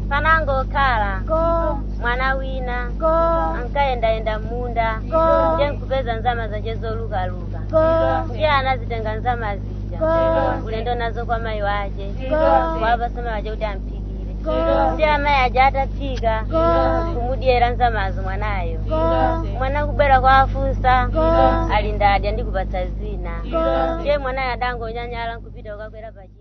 panangokhala ko mwana wina ko ankayendayenda m'munda Ko. ndiye nkupeza nzama zace zolukaluka ko ndiye anazitenga nzama zija Ko. ulendo nazo kwa mayi wace Ko. wapasa mayi wace kuti amphikire Ko. ndiye amayi aja ataphika Ko. kumudyera nzamazo mwanayo ko mwana kubwera kwa afunsa Ko. ali ndadya ndikupatsa zina Ko. ndiye mwanayo adangonyanyala nkupita kukakwera pachi